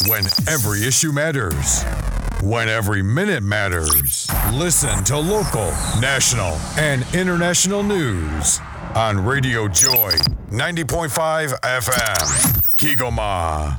When every issue matters. When every minute matters. Listen to local, national, and international news on Radio Joy 90.5 FM. Kigoma.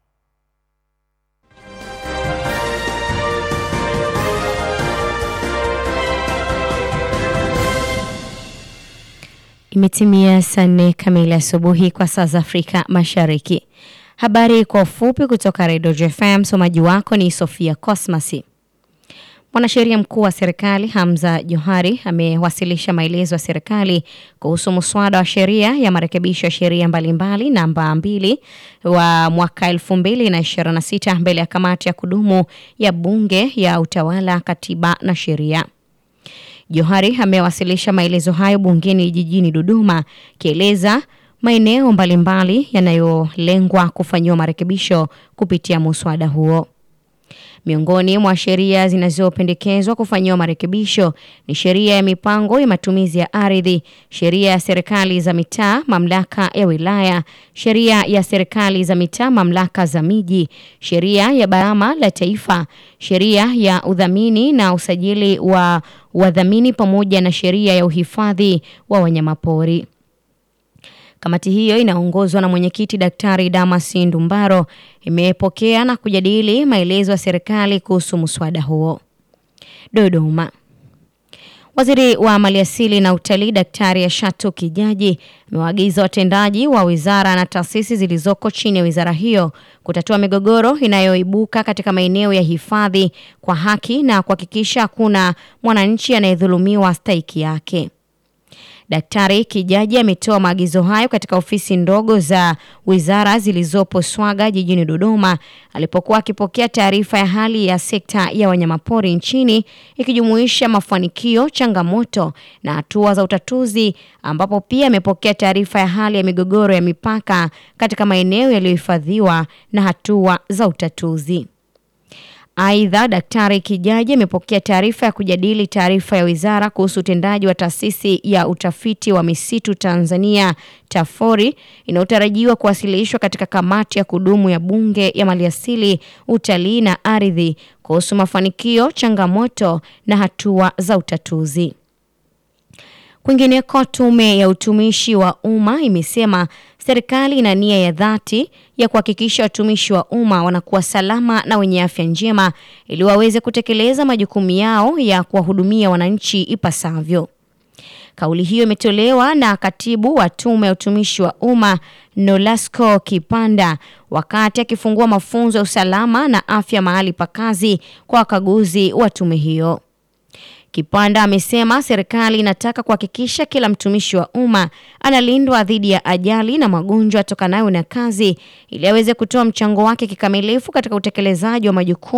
Imetimia saa nne kamili asubuhi kwa saa za Afrika Mashariki. Habari kwa ufupi kutoka Redio JFM. Msomaji wako ni Sofia Cosmas. Mwanasheria mkuu wa serikali Hamza Johari amewasilisha maelezo ya serikali kuhusu muswada wa sheria ya marekebisho ya sheria mbalimbali namba mbili wa mwaka 2026 mbele ya kamati ya kudumu ya bunge ya utawala, katiba na sheria. Johari amewasilisha maelezo hayo bungeni jijini Dodoma, akieleza maeneo mbalimbali yanayolengwa kufanyiwa marekebisho kupitia muswada huo. Miongoni mwa sheria zinazopendekezwa kufanyiwa marekebisho ni sheria ya mipango ya matumizi ya ardhi, sheria ya serikali za mitaa, mamlaka ya wilaya, sheria ya serikali za mitaa, mamlaka za miji, sheria ya Baraza la Taifa, sheria ya udhamini na usajili wa wadhamini pamoja na sheria ya uhifadhi wa wanyamapori. Kamati hiyo inaongozwa na mwenyekiti Daktari Damas Ndumbaro imepokea na kujadili maelezo ya serikali kuhusu muswada huo. Dodoma. Waziri wa Maliasili na Utalii Daktari Ashatu Kijaji amewaagiza watendaji wa wizara na taasisi zilizoko chini ya wizara hiyo kutatua migogoro inayoibuka katika maeneo ya hifadhi kwa haki na kuhakikisha hakuna mwananchi anayedhulumiwa stahiki yake. Daktari Kijaji ametoa maagizo hayo katika ofisi ndogo za wizara zilizopo Swaga jijini Dodoma alipokuwa akipokea taarifa ya hali ya sekta ya wanyamapori nchini ikijumuisha mafanikio, changamoto na hatua za utatuzi, ambapo pia amepokea taarifa ya hali ya migogoro ya mipaka katika maeneo yaliyohifadhiwa na hatua za utatuzi. Aidha, Daktari Kijaji amepokea taarifa ya kujadili taarifa ya wizara kuhusu utendaji wa taasisi ya utafiti wa misitu Tanzania TAFORI inayotarajiwa kuwasilishwa katika kamati ya kudumu ya Bunge ya Maliasili, Utalii na Ardhi kuhusu mafanikio, changamoto na hatua za utatuzi. Kwingineko, tume ya utumishi wa umma imesema serikali ina nia ya dhati ya kuhakikisha watumishi wa umma wanakuwa salama na wenye afya njema ili waweze kutekeleza majukumu yao ya kuwahudumia wananchi ipasavyo. Kauli hiyo imetolewa na katibu wa tume ya utumishi wa umma Nolasco Kipanda wakati akifungua mafunzo ya usalama na afya mahali pa kazi kwa wakaguzi wa tume hiyo. Kipanda amesema serikali inataka kuhakikisha kila mtumishi wa umma analindwa dhidi ya ajali na magonjwa yatokanayo na kazi ili aweze kutoa mchango wake kikamilifu katika utekelezaji wa majukumu